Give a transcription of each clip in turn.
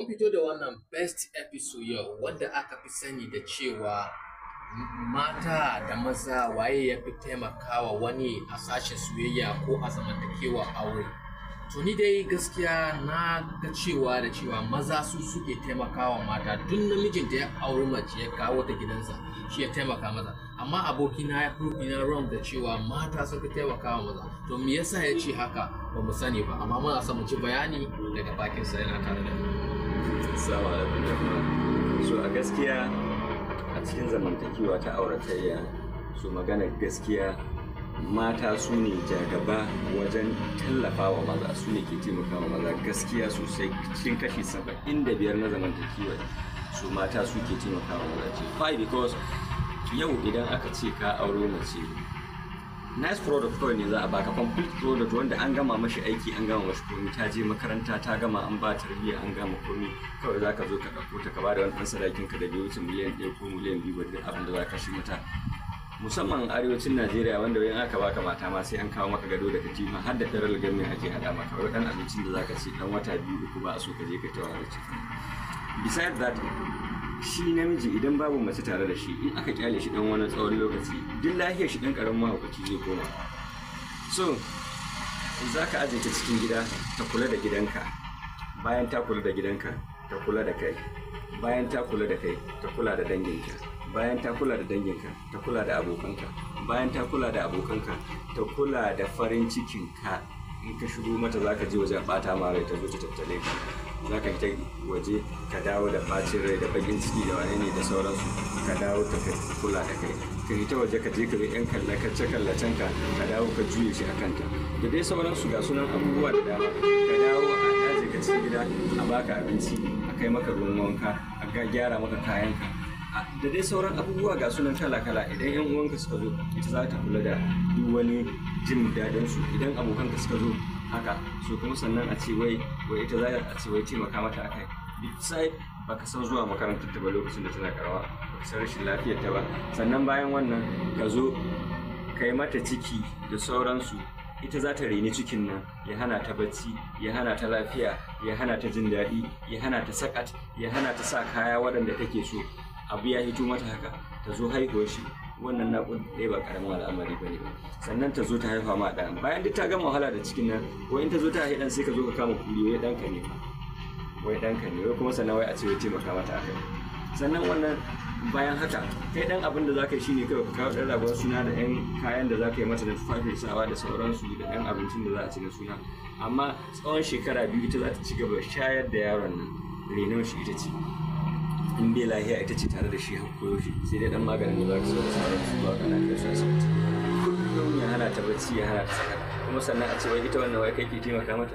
mun fito da wannan best episode yau wanda aka fi sani da cewa mata da maza waye ya fi taimakawa wani a sashen soyayya ko a zamantakewa aure to ni dai gaskiya na ga cewa da cewa maza su suke taimakawa mata duk namijin da ya auri mace ya kawo ta gidansa shi ya taimaka maza amma abokina ya prove na wrong da cewa mata suka taimakawa maza to me yasa ya ce haka ba mu sani ba amma muna son mu ci bayani daga bakinsa yana tare da mu Assalamu alaikum jama'a. So a gaskiya a cikin zamantakewa ta auratayya so magana gaskiya mata su ne jagaba wajen tallafa wa maza su ne ke taimaka wa maza gaskiya sosai cikin kashi saba'in da biyar na zamantakewa su mata su ke taimaka wa maza ce why because yau idan aka ce ka auro mace nice product kawai ne za a baka complete product wanda an gama mashi aiki an gama mashi komi ta je makaranta ta gama an ba tarbiyya an gama komi kawai za ka zo ka ɗauko ta ka ba da wani ɗan sadakin ka da bai wuce miliyan ɗaya ko miliyan biyu ba duk abin da za ka shi mata musamman arewacin najeriya wanda wayan aka baka mata ma sai an kawo maka gado da katifa har da federal government ake hada maka wai dan abincin da zaka ci dan wata biyu uku ba a so ka je ka tawa da ciki besides that shi namiji idan babu mace tare da shi in aka kyale shi dan wani tsawon lokaci duk lafiyar shi dan karamin mahaukaci zai koma so za ka aje ta cikin gida ta kula da gidanka bayan ta kula da gidanka ta kula da kai bayan ta kula da kai ta kula da danginka bayan ta kula da danginka ta kula da abokanka bayan ta kula da abokanka ta kula da farin cikinka in ka shigo mata za ka je wajen bata ma rai ta zo ta tattale ka za ka ta waje ka dawo da bacin rai da bakin ciki da wane ne da sauransu ka dawo ta ka kula da kai ka yi ta waje ka je ka bi yan kallace kallacen ka ka dawo ka juye shi a kanta da dai sauransu ga sunan abubuwa da dama ka dawo a daji ka cikin gida a baka abinci a kai maka ruwan wanka a gyara maka kayanka da dai sauran abubuwa ga sunan kala-kala idan yan uwanka suka zo ita za ta kula da duk wani jin daɗin su idan abokanka suka zo haka so kuma sannan a ce wai wai ita za a ce wai taimaka mata akai beside baka san zuwa makarantar ta ba lokacin da tana karawa baka san rashin lafiyar ta ba sannan bayan wannan ka zo ka yi mata ciki da sauransu ita za ta reni cikin nan ya hana ta bacci ya hana ta lafiya ya hana ta jin daɗi ya hana ta sakat ya hana ta sa kaya waɗanda take so abu ya hito mata haka ta zo haihuwar shi wannan naƙud ɗaya ba ƙaramin al'amari ba ne ba sannan ta zo ta haifa ma ɗan bayan duk ta gama wahala da cikin nan wai in ta zo ta haifi ɗan sai ka zo ka kama kuri wai ɗanka ne wai ɗanka ne wai kuma sannan wai a ce wai taimaka mata akai sannan wannan bayan haka kai ɗan abin da za ka yi shine kawai ka kawo ɗan ragon suna da ɗan kayan da za ka yi mata da tufafin sawa da sauransu da ɗan abincin da za a ci na suna amma tsawon shekara biyu ita za ta ci gaba shayar da yaron nan renon shi ita ce in bai lahiya ita ce tare da shi koyo shi sai dai dan maganin da za ka so da sauran su ba kana kai su asibiti kullum ya hana ta bacci ya hana ta saka kuma sannan a ce wai ita wannan wai kai ke taimaka mata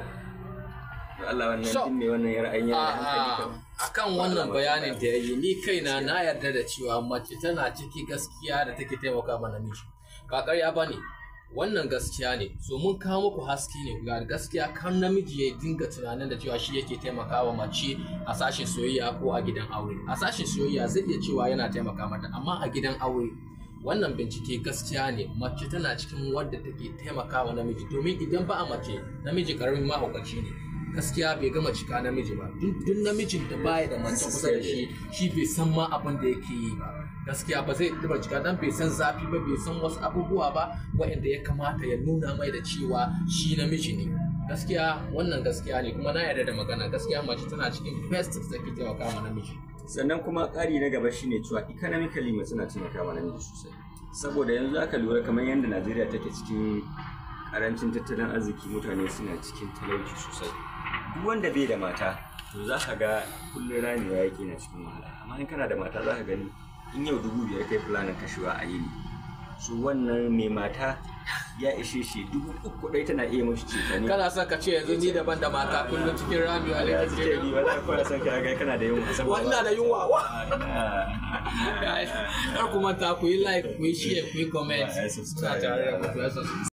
da Allah wannan So, din ne wannan ya ra'ayin yana da hankali a kan kan wannan bayanin da ya yi ni kaina na yarda da cewa mace tana ciki gaskiya da take taimaka ma namiji ba ƙarya ba ne wannan gaskiya ne so mun kawo muku haske ne ga gaskiya kan namiji ya dinga tunanin da cewa shi yake taimakawa mace a sashen soyayya ko a gidan aure a sashen soyayya zai iya cewa yana taimaka mata amma a gidan aure wannan bincike gaskiya ne mace tana cikin wadda take taimakawa namiji domin idan ba a mace namiji karamin mahaukaci ne gaskiya bai gama cika namiji ba duk duk namijin da baya da mace kusa da shi shi bai san ma abin da yake yi ba gaskiya ba zai taba cika dan bai san zafi ba bai san wasu abubuwa ba waɗanda ya kamata ya nuna mai da cewa shi namiji ne gaskiya wannan gaskiya ne kuma na yarda da magana gaskiya mace tana cikin best da take taimaka ma namiji sannan kuma ƙari na gaba shine cewa economically mace na taimaka ma namiji sosai saboda yanzu aka lura kamar yadda Najeriya take cikin karancin tattalin arziki mutane suna cikin talauci sosai duk wanda bai da mata to za ka ga kullum ramewa yake na cikin wahala amma in kana da mata za ka gani in yau dubu biyar kai fulanin kashewa a yini su wannan mai mata ya ishe shi dubu uku ɗai tana iya mashi cefane kana son ka ce yanzu ni daban da mata kullum cikin ramewa ne ya kake suke yi wala kawai son ka ga kana da yunwa saboda Wa ina da yunwa, wa. Ina. kar ku manta ku yi like ku yi share ku yi comment Wa, ai, subscribe. Suna tare da ku, ku yi subscribe.